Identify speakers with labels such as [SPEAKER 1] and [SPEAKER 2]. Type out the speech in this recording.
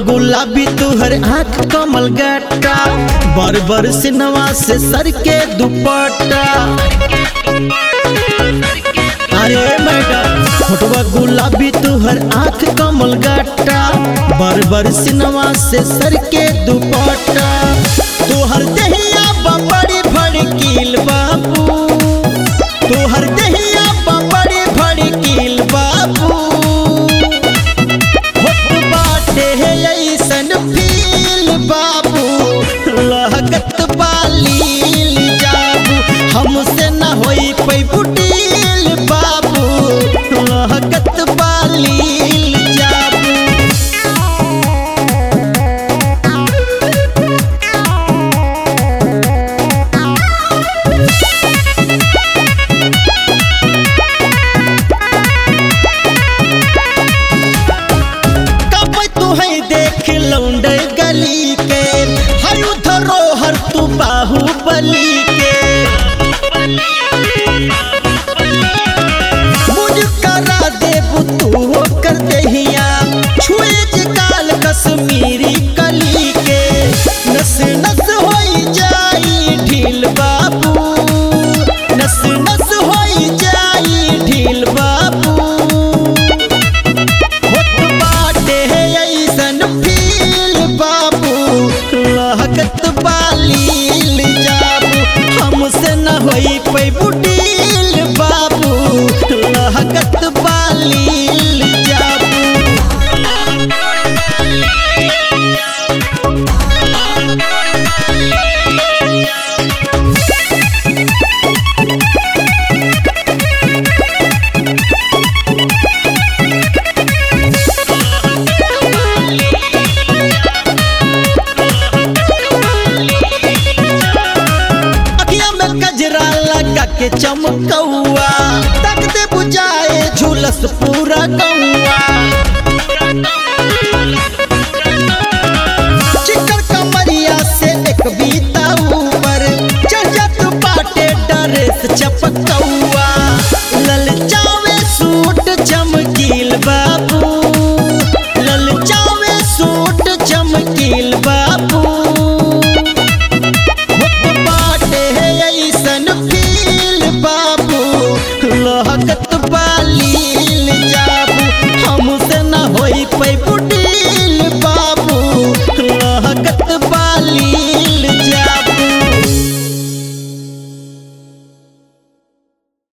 [SPEAKER 1] गुलाबी तुहर आँख कमल गट्टा बर बर सिनवा से सर के दुपट्टा अरे मैडम फोटवा गुलाबी तुहर आँख कमल गट्टा बर बर सिनवा से सर के दुपट्टा तुहर दहिया बड़ी भड़कील बाबू तुहर दहिया बड़ी भड़कील बाबू होत बाटे ऐसन फील बाबू लागत बालील जाबू हमसे न होई पैबू डील बाबू लागत बालील जाबू कब तू है देख लौंडे गली के हयु धरोहर तू बाहुबली के मुझ करा देबू तू कर दहिया छुए गाल कश्मीरी कली के नस नस होई जाई ढील बाबू नस नस होई जाई ढील बाबू होत बाटे ऐसन फील बाबू लागत बालील जाबू हमसे न होई पैबू डील बाबू लागत बालील जाबू अखिया में गजरा लगा के चमकौआ तक दे बुझाए झुलस पूरा गौआ चिकन कमरिया से एक बीता ऊपर चढ़ जात बाटे डरे से चपकौआ